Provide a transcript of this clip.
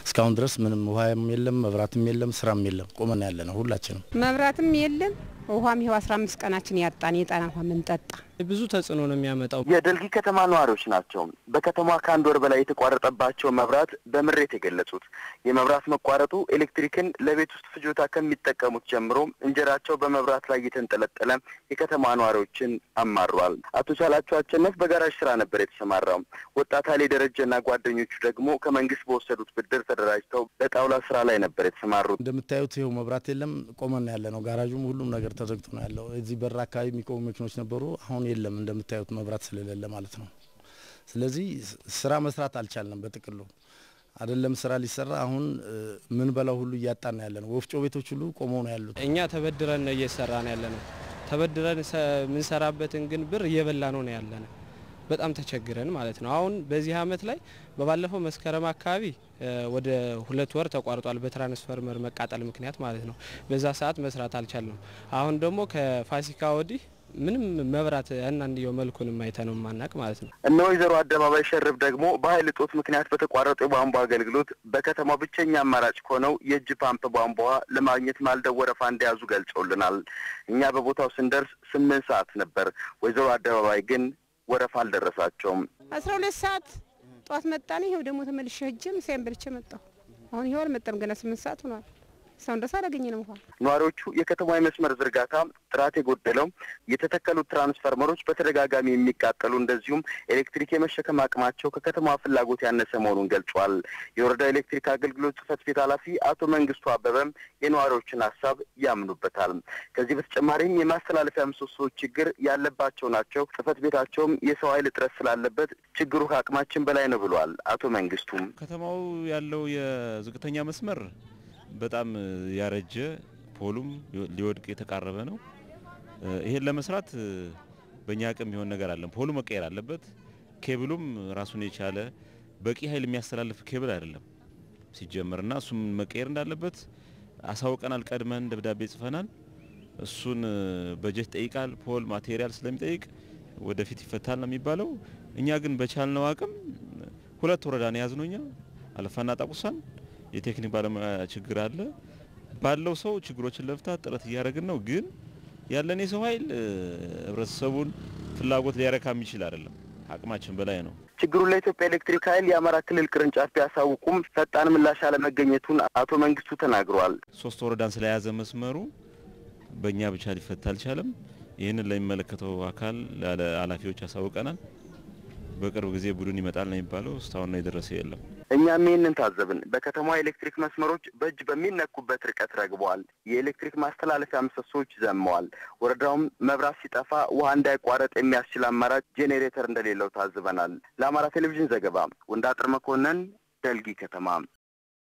እስካሁን ድረስ ምንም ውሃም የለም፣ መብራትም የለም፣ ስራም የለም። ቆመን ያለ ነው ሁላችንም። መብራትም የለም ውሃም ይኸው 15 ቀናችን ያጣን የጣና ውሃ ምንጠጣ ብዙ ተጽዕኖ ነው የሚያመጣው። የደልጊ ከተማ ነዋሪዎች ናቸው። በከተማ ከአንድ ወር በላይ የተቋረጠባቸው መብራት በምሬት የገለጹት የመብራት መቋረጡ ኤሌክትሪክን ለቤት ውስጥ ፍጆታ ከሚጠቀሙት ጀምሮ እንጀራቸው በመብራት ላይ እየተንጠለጠለ የከተማ ነዋሪዎችን አማሯል። አቶ ቻላቸው አቸነፍ በጋራዥ ስራ ነበር የተሰማራው። ወጣት አሌ ደረጀና ጓደኞቹ ደግሞ ከመንግስት በወሰዱት ብድር ተደራጅተው በጣውላ ስራ ላይ ነበር የተሰማሩት። እንደምታዩት ይኸው መብራት የለም፣ ቆመን ያለ ነው። ጋራዡም ሁሉም ነገር ተዘግቶ ነው ያለው። እዚህ በር አካባቢ የሚቆሙ መኪኖች ነበሩ፣ አሁን የለም። እንደምታዩት መብራት ስለሌለ ማለት ነው። ስለዚህ ስራ መስራት አልቻልንም። በጥቅሉ አይደለም ስራ ሊሰራ አሁን ምን በላው ሁሉ እያጣን ያለ ነው። ወፍጮ ቤቶች ሁሉ ቆመው ነው ያሉት። እኛ ተበድረን ነው እየሰራ ነው ያለ ነው። ተበድረን የምንሰራበትን ግን ብር እየበላ ነው ነው ያለ ነው። በጣም ተቸግረን ማለት ነው። አሁን በዚህ አመት ላይ በባለፈው መስከረም አካባቢ ወደ ሁለት ወር ተቋርጧል በትራንስፈርመር መቃጠል ምክንያት ማለት ነው። በዛ ሰዓት መስራት አልቻልንም። አሁን ደግሞ ከፋሲካ ወዲህ ምንም መብራት ያናንየው መልኩንም አይተነው ማናቅ ማለት ነው። እነ ወይዘሮ አደባባይ ሸርብ ደግሞ በኃይል እጦት ምክንያት በተቋረጠ የቧንቧ አገልግሎት በከተማው ብቸኛ አማራጭ ከሆነው የእጅ ፓምፕ ቧንቧ ለማግኘት ማልደው ወረፋ እንደያዙ ገልጸውልናል። እኛ በቦታው ስንደርስ ስምንት ሰዓት ነበር። ወይዘሮ አደባባይ ግን ወረፋ አልደረሳቸውም። አስራ ሁለት ሰዓት ጠዋት መጣን። ይኸው ደግሞ ተመልሼ ሄጄ ምሳዬን በልቼ መጣሁ። አሁን ይኸው አልመጣም። ገና ስምንት ሰዓት ሆኗል። እስካሁን ድረስ አላገኘንም ውሃ። ነዋሪዎቹ የከተማ የመስመር ዝርጋታ ጥራት የጎደለው የተተከሉት ትራንስፈርመሮች በተደጋጋሚ የሚቃጠሉ እንደዚሁም ኤሌክትሪክ የመሸከም አቅማቸው ከከተማ ፍላጎት ያነሰ መሆኑን ገልጿል። የወረዳ ኤሌክትሪክ አገልግሎት ጽሕፈት ቤት ኃላፊ አቶ መንግስቱ አበበም የነዋሪዎችን ሀሳብ ያምኑበታል። ከዚህ በተጨማሪም የማስተላለፊያ ምሰሶዎች ችግር ያለባቸው ናቸው። ጽሕፈት ቤታቸውም የሰው ኃይል እጥረት ስላለበት ችግሩ ከአቅማችን በላይ ነው ብሏል። አቶ መንግስቱም ከተማው ያለው የዝቅተኛ መስመር በጣም ያረጀ ፖሉም ሊወድቅ የተቃረበ ነው። ይሄን ለመስራት በእኛ አቅም የሚሆን ነገር አለን። ፖሉ መቀየር አለበት። ኬብሉም ራሱን የቻለ በቂ ኃይል የሚያስተላልፍ ኬብል አይደለም ሲጀመርና እሱም መቀየር እንዳለበት አሳውቀናል። ቀድመን ደብዳቤ ጽፈናል። እሱን በጀት ይጠይቃል። ፖል ማቴሪያል ስለሚጠይቅ ወደፊት ይፈታል ነው የሚባለው። እኛ ግን በቻልነው አቅም ሁለት ወረዳ ነው የያዝነው እኛ አለፋና ጣቁሳን የቴክኒክ ባለሙያ ችግር አለ። ባለው ሰው ችግሮችን ለመፍታት ጥረት እያደረግን ነው። ግን ያለን የሰው ኃይል ህብረተሰቡን ፍላጎት ሊያረካ የሚችል አይደለም። አቅማችን በላይ ነው። ችግሩን ለኢትዮጵያ ኤሌክትሪክ ኃይል የአማራ ክልል ቅርንጫፍ ቢያሳውቁም ፈጣን ምላሽ አለመገኘቱን አቶ መንግስቱ ተናግረዋል። ሶስት ወረዳን ስለያዘ መስመሩ በእኛ ብቻ ሊፈታ አልቻለም። ይህንን ለሚመለከተው አካል ኃላፊዎች ያሳውቀናል። በቅርብ ጊዜ ቡድን ይመጣል ነው የሚባለው። እስካሁን ነው የደረሰ የለም። እኛም ይህንን ታዘብን። በከተማ ኤሌክትሪክ መስመሮች በእጅ በሚነኩበት ርቀት ረግበዋል። የኤሌክትሪክ ማስተላለፊያ ምሰሶዎች ዘመዋል። ወረዳውም መብራት ሲጠፋ ውሃ እንዳይቋረጥ የሚያስችል አማራጭ ጄኔሬተር እንደሌለው ታዝበናል። ለአማራ ቴሌቪዥን ዘገባ ወንዳጥር መኮንን ደልጊ ከተማ